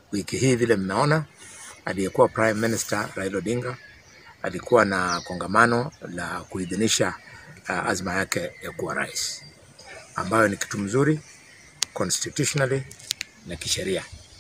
Wiki hii vile mmeona, aliyekuwa Prime Minister Raila Odinga alikuwa na kongamano la kuidhinisha uh, azma yake ya kuwa rais, ambayo ni kitu mzuri constitutionally na kisheria,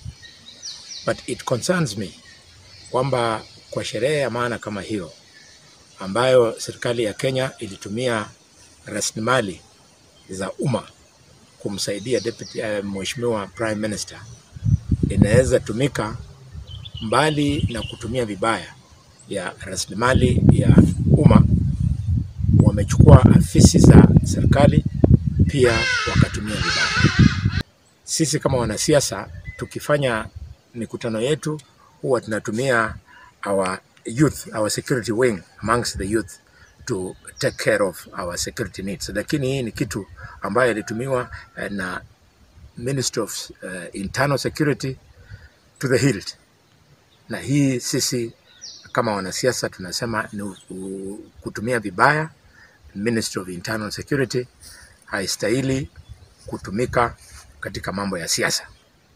but it concerns me kwamba kwa sherehe ya maana kama hiyo ambayo serikali ya Kenya ilitumia rasilimali za umma kumsaidia deputy, uh, mheshimiwa prime minister inaweza tumika mbali na kutumia vibaya ya rasilimali ya umma, wamechukua afisi za serikali pia wakatumia vibaya. Sisi kama wanasiasa tukifanya mikutano yetu huwa tunatumia our youth, our security wing amongst the youth to take care of our security needs, lakini hii ni kitu ambayo ilitumiwa eh, na Ministry of uh, Internal Security to the hilt, na hii sisi kama wanasiasa tunasema ni u- u- kutumia vibaya. Ministry of Internal Security haistahili kutumika katika mambo ya siasa.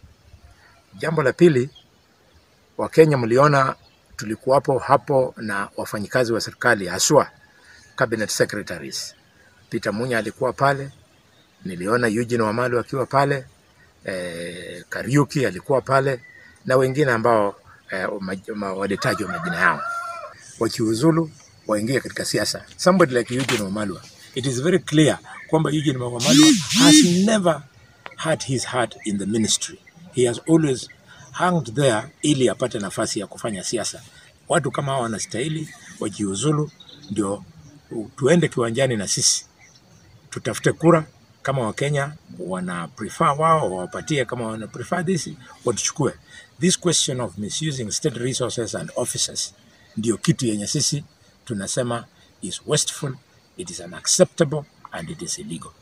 Jambo la pili, Wakenya mliona tulikuwapo hapo na wafanyikazi wa serikali haswa cabinet secretaries. Peter Munya alikuwa pale, niliona Eugene Wamalu akiwa pale, eh, Kariuki alikuwa pale na wengine ambao eh, ma- ma- walitajwa majina yao wakiuzulu waingie katika siasa. Somebody like Eugene Wamalwa, it is very clear kwamba Eugene Wamalwa has never had his heart in the ministry. He has always hanged there ili apate nafasi ya kufanya siasa. Watu kama hao wanastahili wajiuzulu, ndio tuende kiwanjani na sisi tutafute kura kama Wakenya wana prefer wao wawapatie, kama wana prefer this watuchukue. This question of misusing state resources and officers ndio kitu yenye sisi tunasema is wasteful, it is unacceptable and it is illegal.